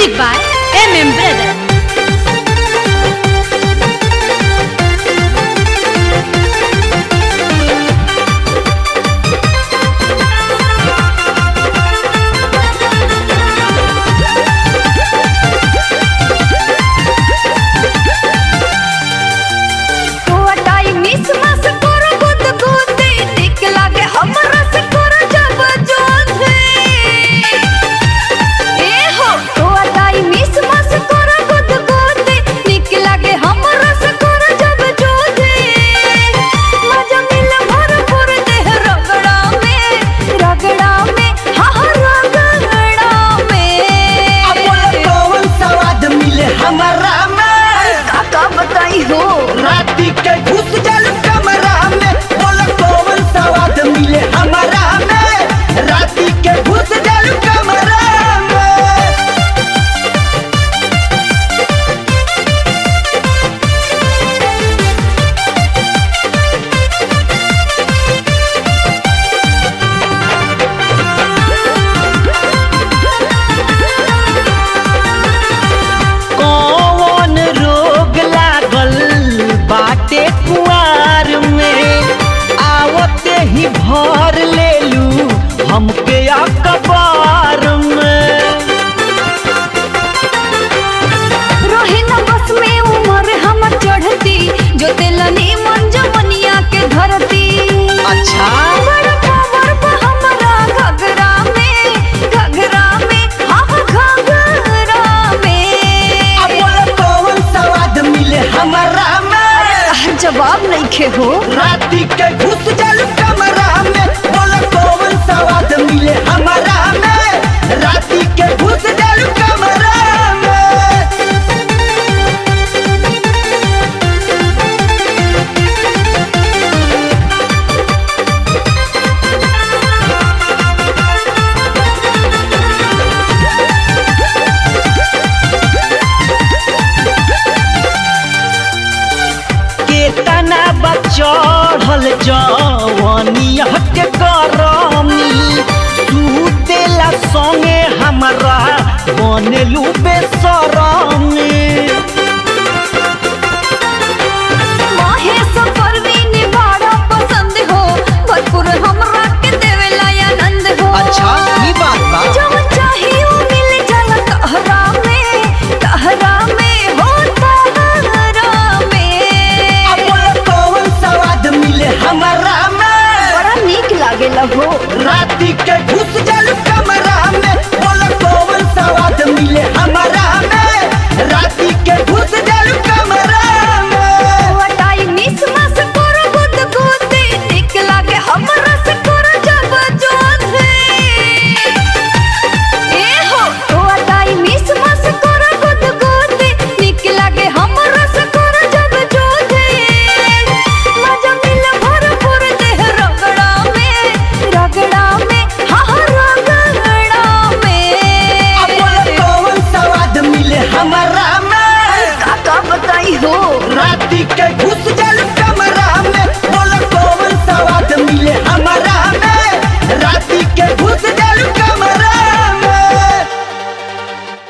Music by MM Brother. टोटाई मिस मस करो गुद गुदी निक लागे हमरा से करो जब जोधे ए हो टोटाई मिस मस करो गुद गुदी निक लागे हमरा से करो जब जोधे मजा मिल भरपूर देह रगड़ा में रगड़ा में हा हा रगड़ा अब बोला में कौन स्वाद मिले हमारा में काका बताई हो राती के घुस जल कमरा में बोला कौन स्वाद मिले हमारा में राती के घुस जल कमरा में कौन रोग लागल बाटे कुआर में आवते ही भर लेलू हमके अखबार में रहे न बस में उम्र हमर चढ़ती जो तेलनी मन जमनिया के धरती अच्छा बड़ा पावर बा हमरा घघरा में घघरा में हाँ हाँ घघरा में अब बोला कौन स्वाद मिले हमारा में जवाब नहीं खे हो राती के घुस जल कमरा में बोला कौन स्वाद मिले हमारा में राती के घुस जल कमरा में केतना बचढ़ल जवानिया के गरमी सुतेला संगे हमरा बनेलू बेसरमी माहे परवीन बड़ा पसंद हो भरपूर हमरा के देवेला आनंद हो ई बात बा जब चाहिए वो मिल जाला तहरा में तहरा में हो तहरा में अब बोला कौन स्वाद मिले हमारा में बड़ा नीक लागेला हो राती के घुस जल कमरा